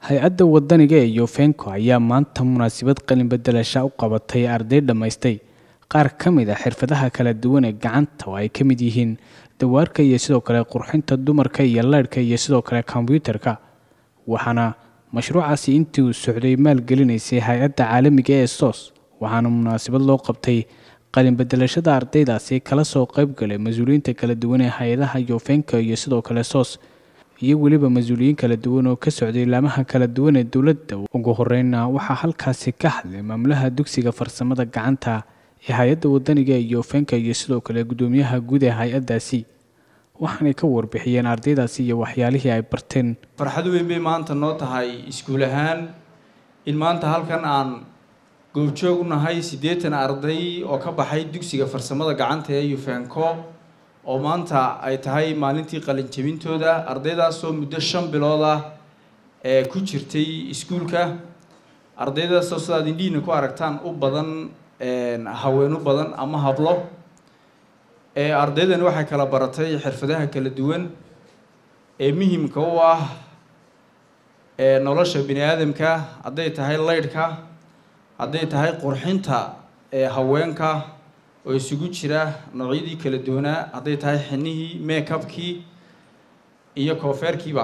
hay-adda wadaniga ee yofenko ayaa maanta munaasabad qalin bedelasha u qabatay arday dhammaystay qaar ka mid a xirfadaha kala duwan ee gacanta oo ay ka mid yihiin dawaarka iyo sidoo kale qurxinta dumarka iyo leydhka iyo sidoo kale kombyuutarka waxaana mashruucaasi intii uu socday maalgelinaysay hay-adda caalamiga ee sos waxaana munaasabad loo qabtay qalin bedelashada ardaydaasi kala soo qayb galay mas-uuliyiinta kala duwan ee hay-adaha yofenko iyo sidoo kale sos iyo weliba mas-uuliyiin kala duwan oo ka socday laamaha kala duwan ee dowladda ugu horeyna waxaa halkaasi ka hadlay maamulaha dugsiga farsamada gacanta ee hay-adda wadaniga ee yofenka iyo sidoo kale guddoomiyaha guud ee hay-addaasi waxaanay ka warbixiyeen ardaydaasi iyo waxyaalihii ay barteen farxad weyn bay maanta noo tahay iskuul ahaan in maanta halkan aan goobjoog u nahay siddeetan arday oo ka baxay dugsiga farsamada gacanta ee yufenco oo maanta ay tahay maalintii qalin jebintooda ardaydaasoo muddo shan bilood ah ee ku jirtay iskuulka ardaydaasoo sidaad indhihiina ku aragtaan u badan haween u badan ama hablo ardaydan waxay kala baratay xirfadaha kala duwan ee muhimka u ah nolosha bini aadamka hadday tahay leydhka hadday tahay qurxinta haweenka oo isugu jira noocyadii kala duwanaa hadday tahay xinihii makeupkii iyo koofeerkiiba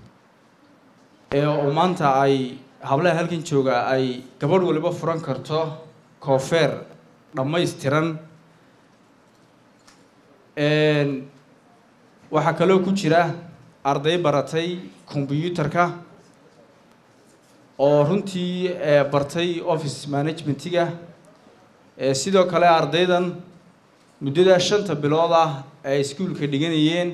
oo maanta ay hablaha halkan jooga ay gabadh waliba furan karto koofeer dhammaystiran waxaa kaloo ku jira arday baratay kombyuutarka oo runtii bartay office managementiga sidoo kale ardaydan muddadaa shanta bilood ah ay iskuulka dhiganayeen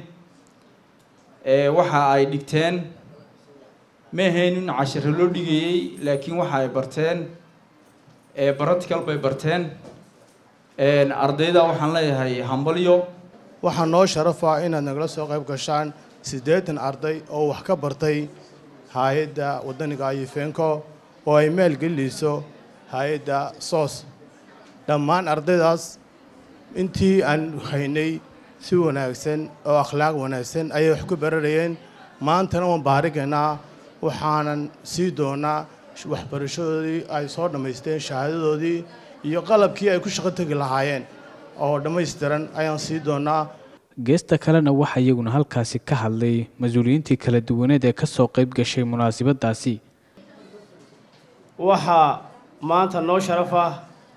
waxa ay dhigteen ma ahayn in cashiro loo dhigayey laakiin waxa ay barteen baratical bay barteen ardayda waxaan leeyahay hambalyo waxaa noo sharafa inaad nagala soo qayb gashaan siddeetan arday oo wax ka bartay hay-adda wadaniga yufenco oo ay maalgelinayso hay-adda sos dhammaan ardaydaas intii aan haynay si wanaagsan oo akhlaaq wanaagsan ayay wax ku bararayeen maantana waan baarigaynaa waxaanan sii doonaa waxbarashadoodii ay soo dhammaysteen shahaadadoodii iyo qalabkii ay ku shaqo tegi lahaayeen oo dhammaystiran ayaan sii doonaa geesta kalena waxaa iyaguna halkaasi ka hadlay mas-uuliyiintii kala duwaneed ee ka soo qayb gashay munaasabadaasi waxaa maanta noo sharaf ah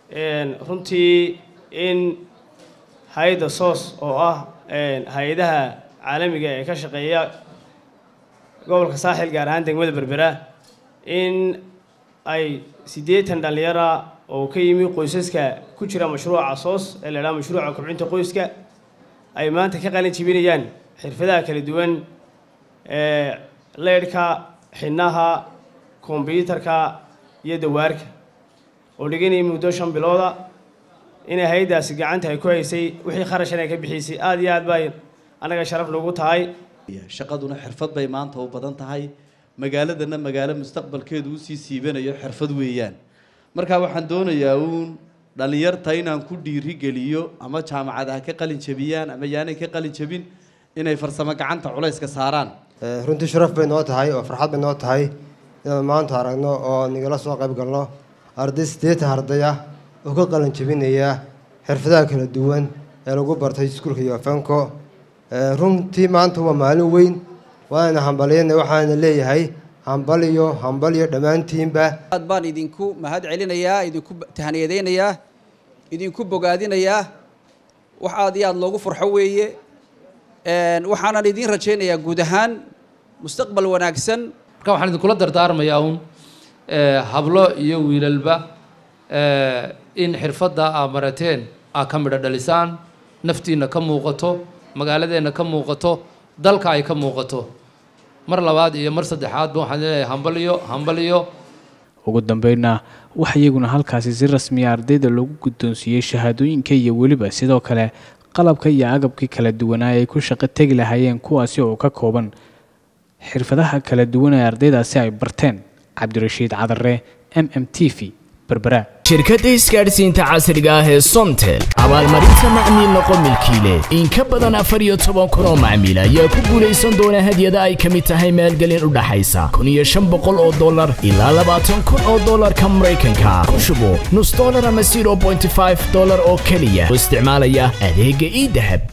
runtii in hay-adda soos oo ah hay-adaha caalamiga ee ka shaqeeya gobolka saaxil gaar ahaan degmada berbera in ay siddeetan dhallinyara oo ka yimi qoysaska ku jira mashruuca soos ee la idhaha mashruuca kobcinta qoyska ay maanta ka qalin jibinayaan xirfadaha kala duwan ee leydhka xinaha kombyuutarka iyo dawaarka oo dhiganayay muddo shan bilooda inay hay-addaasi gacanta ay ku haysay wixii kharashan ay ka bixisay aada iyo aad bay annaga sharaf noogu tahay shaqaduna xirfad bay maanta u badan tahay magaaladana magaalo mustaqbalkeedu usii siibanayo xirfad weeyaan marka waxaan doonayaa uun dhallinyarta inaan ku dhiirigeliyo ama jaamacad ha ka qalin jabiyaan ama yaanay ka qalin jabin inay farsamo gacanta culayska saaraan runtii sharaf bay noo tahay oo farxad bay noo tahay inaan maanta aragno oo nigala soo qayb galno arday siddeetan arday ah oo ka qalin jabinaya xirfadaha kala duwan ee lagu bartay iskuulka yofenco runtii maanta waa maalin weyn waana hambalyana waxaana leeyahay hambaliyo hambaliyo dhammaantiinba aad baan idinku mahad celinayaa idinku tahaniyadaynayaa idinku bogaadinayaa wax aad iyo aad loogu farxo weeye waxaanan idiin rajaynayaa guud ahaan mustaqbal wanaagsan marka waxaan idinkula dardaarmayaa uun hablo iyo wiilalba in xirfadda aa marateen aa ka midho dhalisaan naftiinna ka muuqato magaaladeenna ka muuqato dalka ay ka muuqato mar labaad iyo mar saddexaadba waxaan leeyahay hambaliyo hambaliyo ugu dambeynna waxa iyaguna halkaasi si rasmiya ardayda loogu guddoonsiiyey shahaadooyinka iyo weliba sidoo kale qalabka iyo agabkii kala duwanaa ay ku shaqo tegi lahaayeen kuwaasi oo ka kooban xirfadaha kala duwan ee ardaydaasi ay barteen cabdirashiid cadare m m t v berbera shirkadda isgaadhsiinta casriga ah ee somtel abaalmarinta macmiil noqo milkiile in ka badan afar iyo toban kun oo macmiil ayaa ku guulaysan doona hadyada ay ka mid tahay maalgelin u dhaxaysa kun iyo shan boqol oo dollar ilaa labaatan kun oo dollarka maraykanka ku shubo nus dollar ama zero bointy five dollar oo keliya oo isticmaalaya adeegga ii dahab